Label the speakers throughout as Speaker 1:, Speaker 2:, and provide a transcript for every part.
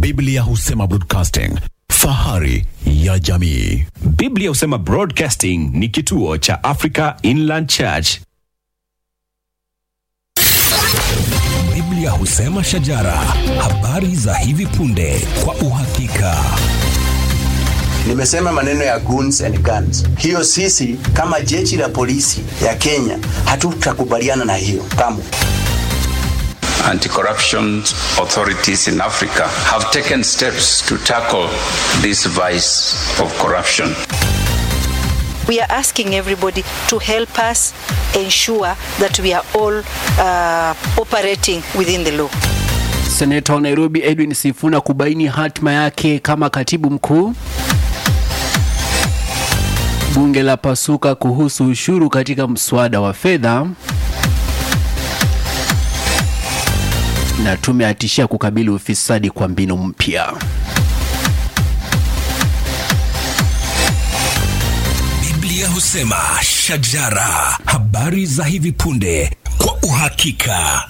Speaker 1: Biblia husema broadcasting, fahari ya jamii.
Speaker 2: Biblia husema Broadcasting ni kituo cha Africa Inland Church.
Speaker 3: Biblia husema shajara, habari za hivi punde kwa uhakika.
Speaker 4: Nimesema maneno ya goons and guns. Hiyo sisi kama jeshi la polisi ya Kenya hatutakubaliana na hiyo kamwe.
Speaker 5: Anti-corruption authorities in Africa have taken steps to tackle this vice of corruption.
Speaker 6: We are asking everybody to help us ensure that we are all uh, operating within the law.
Speaker 7: Seneta wa Nairobi Edwin Sifuna kubaini hatima yake kama katibu mkuu. Bunge la pasuka kuhusu ushuru katika mswada wa fedha. Na tume atishia kukabili ufisadi kwa mbinu mpya.
Speaker 3: Biblia husema shajara, habari za hivi punde kwa uhakika.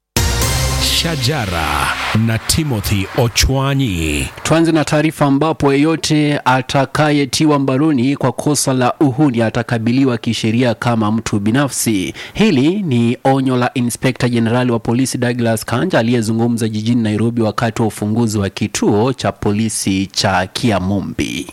Speaker 8: Shajara na Timothy Ochwanyi.
Speaker 7: Tuanze na taarifa ambapo yeyote atakayetiwa mbaroni kwa kosa la uhuni atakabiliwa kisheria kama mtu binafsi. Hili ni onyo la Inspekta Jenerali wa polisi Douglas Kanja aliyezungumza jijini Nairobi wakati wa ufunguzi wa kituo cha polisi cha Kiamumbi.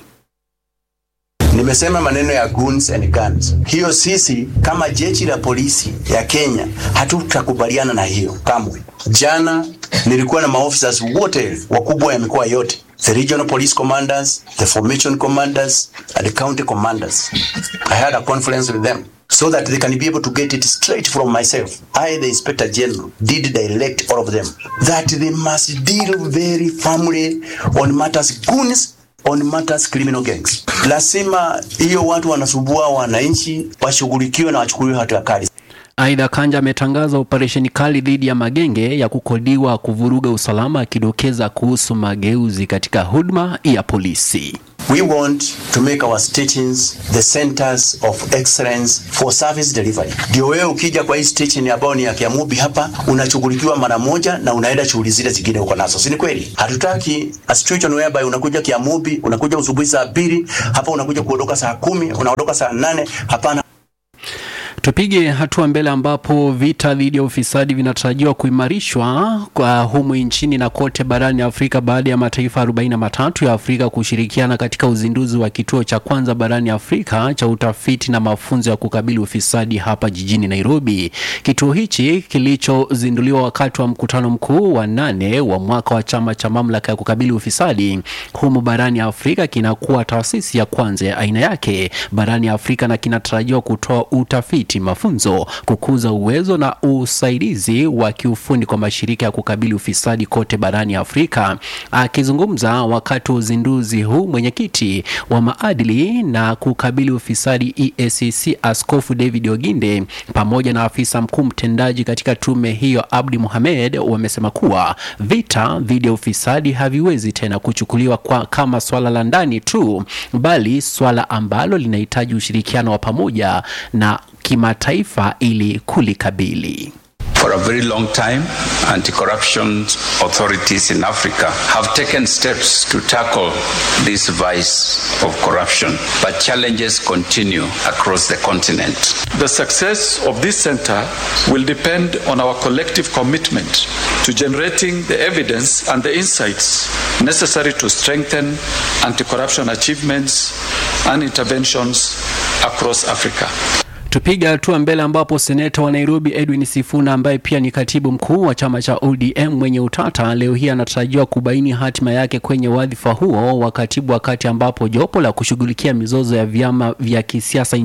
Speaker 4: Nimesema maneno ya goons and guns. Hiyo sisi kama jeshi la polisi ya Kenya hatutakubaliana na hiyo kamwe. Jana nilikuwa na maofficers wote wakubwa ya mikoa yote, the regional police commanders, the formation commanders and the county commanders. I had a conference with them so that they can be able to get it straight from myself. I, the Inspector General, did direct all of them that they must deal very firmly on matters goons on matters criminal gangs. Lazima hiyo watu wanasumbua wananchi washughulikiwe na wachukuliwe hatua kali.
Speaker 7: Aidha, Kanja ametangaza operesheni kali dhidi ya magenge ya kukodiwa kuvuruga usalama, akidokeza kuhusu mageuzi katika huduma ya polisi.
Speaker 4: We want to make our stations the centers of excellence for service delivery. Ndio wewe ukija kwa hii station ambayo ni ya Kiamubi hapa unashughulikiwa mara moja na unaenda shughuli zile zingine uko nazo, si ni kweli? Hatutaki a situation whereby unakuja Kiamubi, unakuja usubuhi saa mbili hapa unakuja kuondoka saa kumi unaondoka saa nane Hapana.
Speaker 7: Tupige hatua mbele ambapo vita dhidi ya ufisadi vinatarajiwa kuimarishwa kwa humu nchini na kote barani Afrika baada ya mataifa 43 ya Afrika kushirikiana katika uzinduzi wa kituo cha kwanza barani Afrika cha utafiti na mafunzo ya kukabili ufisadi hapa jijini Nairobi. Kituo hichi kilichozinduliwa wakati wa mkutano mkuu wa nane wa mwaka wa chama cha mamlaka ya kukabili ufisadi humu barani Afrika kinakuwa taasisi ya kwanza ya aina yake barani Afrika na kinatarajiwa kutoa utafiti mafunzo, kukuza uwezo na usaidizi wa kiufundi kwa mashirika ya kukabili ufisadi kote barani Afrika. Akizungumza wakati wa uzinduzi huu, mwenyekiti wa maadili na kukabili ufisadi EACC Askofu David Oginde pamoja na afisa mkuu mtendaji katika tume hiyo Abdi Mohamed wamesema kuwa vita dhidi ya ufisadi haviwezi tena kuchukuliwa kwa kama swala la ndani tu, bali swala ambalo linahitaji ushirikiano wa pamoja na kimataifa ili kulikabili.
Speaker 5: For a very long time, anti-corruption authorities in Africa have taken steps to tackle this vice of corruption, but challenges continue across the continent.
Speaker 9: The success of this center will depend on our collective commitment to generating the evidence and the insights necessary to strengthen anti-corruption achievements and interventions across Africa.
Speaker 7: Tupiga hatua mbele ambapo seneta wa Nairobi Edwin Sifuna ambaye pia ni katibu mkuu wa chama cha ODM mwenye utata leo hii anatarajiwa kubaini hatima yake kwenye wadhifa huo wa katibu, wakati ambapo jopo la kushughulikia mizozo ya vyama vya kisiasa